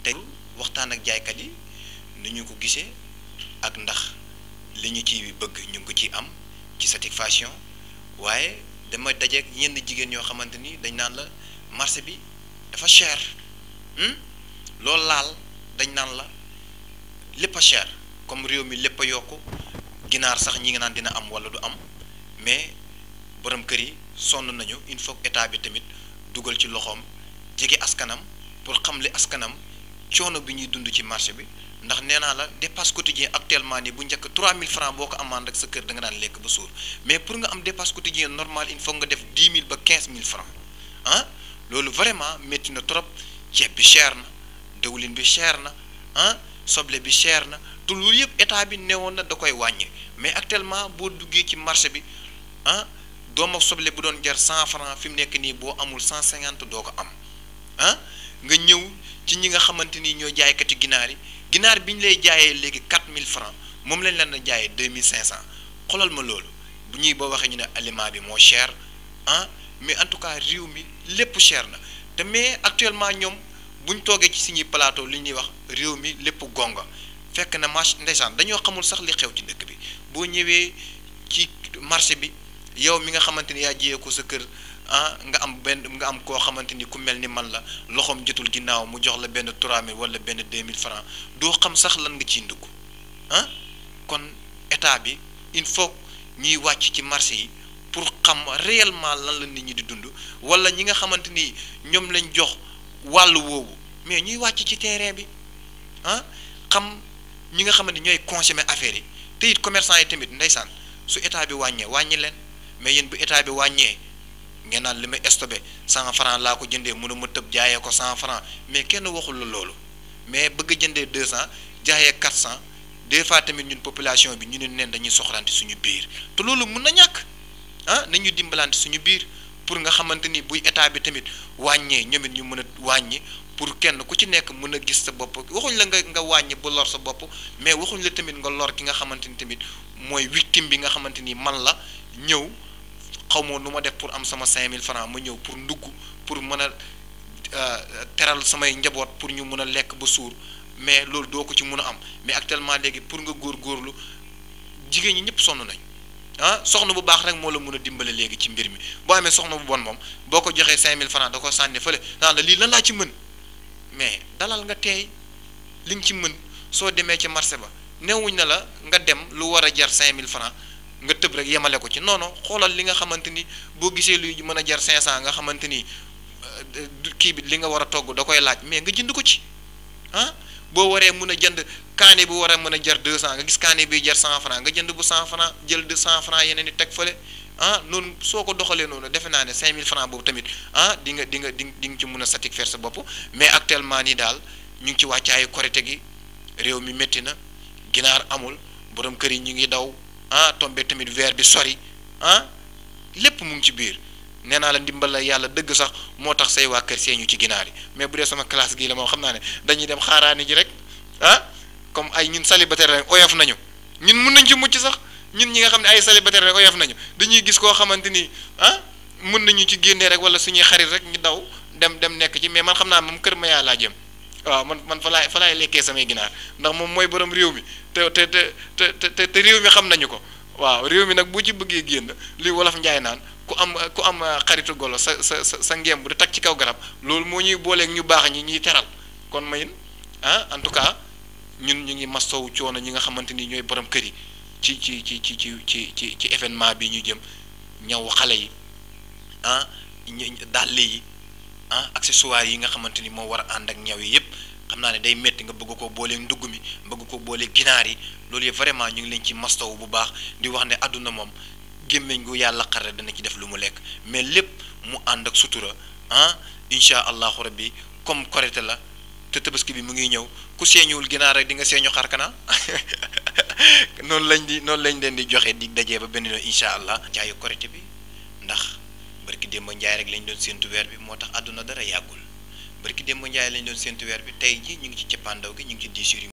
tey waxtaan ak jaaykat yi ni ñu ko gisee ak ndax li ñu ci bëgg ñu ngi ko ciy am ci satisfaction waaye dama dajeeg ñenn jigéen ñoo xamante ni dañ naan la marché bi dafa cher loolu laal dañ naan la lépp a cher comme réew mi lépp a yokku ginaar sax ñi nga naan dina am wala du am mais borom kër yi sonn nañu il faut état bi tamit dugal ci loxoom jege askanam pour xam li askanam coono bi ñuy dund ci marché bi ndax nee naa la dépasse quotidien actuellement nii bu njëkk 3000 francs boo ko amaan rek sa kër da nga daan lekk ba suur mais pour nga am dépasse quotidien normal il faut nga def 10 000 ba 15 000 francs ah loolu vraiment métti na trop ceeb bi cher na dëwlin bi cher na ah soble bi cher na te loolu yëpp état bi newoon na da koy wàññi mais actuellement boo duggee ci marché bi ah doom ak soble bu doon jar 100 francs fi mu nekk nii boo amul 150 doo ko am ah nga ñëw ci ñi nga xamante ni ñoo jaaykati ginaar yi ginaar bi ñu lay jaayee léegi 4000 francs moom lañ leen a jaayee 2500 xoolal ma loolu bu ñuy boo waxee ñu ne aliment bi moo cher ah mais en tout cas réew mi lépp cher na te mais actuellement ñoom bu ñu toogee ci suñuy plateau li ñuy wax réew mi lépp gonga fekk na marché ndeysaan dañoo xamul sax li xew ci dëkk bi boo ñëwee ci marché bi yow mi nga xamante ni yaa jiyee ko sa kër ah nga am benn nga am koo xamante ni ku mel ni man la loxoom jotul ginnaaw mu jox la benn 3000 wala benn 2000 francs doo xam sax lan nga ciy ndugg ah kon état bi il faut ñuy wàcc ci marché yi pour xam réellement lan la nit ñi di dund wala ñi nga xamante ni ñoom lañ jox wàllu woowu mais ñuy wàcc ci terrain bi ah xam ñi nga xamante ni ñooy consommer affaire yi te it commerçant yi tamit ndeysaan su état bi wàññee wàññi leen mais yéen bu état bi wàññee. ngeen naan li may stopé cent franc laa ko jëndee mënu ma tëb jaayee ko cent franc mais kenn waxul la loolu mais bëgg a jëndee deux cent jaayee quatre cent des fois tamit ñun population bi ñu ne neen dañuy soxlante suñu biir te loolu mun na ñàkk ah nañu dimbalante suñu biir pour nga xamante ni buy état bi tamit wàññee ñoom it ñu mën a wàññi pour kenn ku ci nekk mën a gis sa bopp waxuñ la nga nga wàññi ba lor sa bopp mais waxuñ la tamit nga lor ki nga xamante ni tamit mooy victime bi nga xamante ni man la ñëw. xaw ma nu ma def pour am sama 5000 francs ma ñëw pour ndugg pour mën a teral samay njaboot pour ñu mën a lekk ba suur mais loolu doo ko ci mën a am mais actuellement léegi pour nga góorgóorlu jigéen ñi ñëpp sonn nañ ah soxna bu baax rek moo la mën a dimbale léegi ci mbir mi boo amee soxna bu bon moom boo ko joxee 5000 francs da ko sànni fële naan la lii lan laa ci mën mais dalal nga teey li nga ci mën soo demee ci marché ba newuñ na la nga dem lu war a jar 5000 francs nga tëb rek yemale ko ci non non xoolal li nga xamante ni boo gisee luy mën a jar 500 nga xamante ni kii bi li nga war a togg da koy laaj mais nga jënd ko ci ah boo waree mën a jënd kaane bu war a mën a jar 200 nga gis kaane bi jar 100 francs nga jënd bu 100 francs jël de 100 francs yeneen i teg fële ah noonu soo ko doxalee noonu defe naa ne 5000 francs boobu tamit ah di nga di nga di di nga ci mën a satisfaire sa bopp mais actuellement nii daal ñu ngi ci wàccaayu korite gi réew mi métti na ginaar amul borom kër yi ñu ngi daw. ah tombé tamit weer bi sori ah lépp mu ngi ci biir nee naa la ndimbal la yàlla dëgg sax moo tax say waa kër seeñu ci ginaar yi mais bu dee sama classe gii la moom xam naa ne dañuy dem xaaraani ji rek ah comme ay ñun célibataire rek oyof nañu ñun mun nañ ci mucc sax ñun ñi nga xam ne ay célibataire rek oyof nañu dañuy gis koo xamante ni ah mun nañu ci génnee rek wala suñuy xarit rek ñu daw dem dem nekk ci mais man xam naa moom kër ma yaa laa jëm waaw man man fa laay fa laay lekkee samay ginaar ndax moom mooy borom réew mi te te te te te réew mi xam nañu ko waaw réew mi nag bu ci bëggee génn li wolof njaay naan ku am ku am xaritu golo sa sa sa sa ngeem bu di tag ci kaw garab loolu moo ñuy booleeg ñu baax ñi ñuy teral kon mayin ah en tout cas ñun ñu ngi mastow coono ñi nga xamante ni ñooy borom kër yi ci ci ci ci ci ci ci ci événement bi ñu jëm ñaw xale yi ah dàll yi ah accessoires yi nga xamante ni moo war a ànd ak ñaw yi yëpp xam naa ne day métti nga bëgg ko boolee ndugg mi bëgg ko boolee ginaar yi loolu yëpp vraiment ñu ngi leen ci mastaw bu baax di wax ne àdduna moom gémmiñ gu yàlla xare dana ci def lu mu lekk mais lépp mu ànd ak sutura ah incha allahu rabbi comme korite la te tabaski bi mu ngi ñëw ku seeñuwul ginaar rek di nga seeñu xarkana noonu lañ di noonu lañ leen di joxe di dajee ba benn yoon incha allah jaayu korite bi ndax barki démb njaay rek lañ doon séentu weer bi moo tax àdduna dara yàggul barki démb njaay lañ doon séentu weer bi tey ji ñu ngi ci cappaandaw gi ñu ngi ci 10 jours yi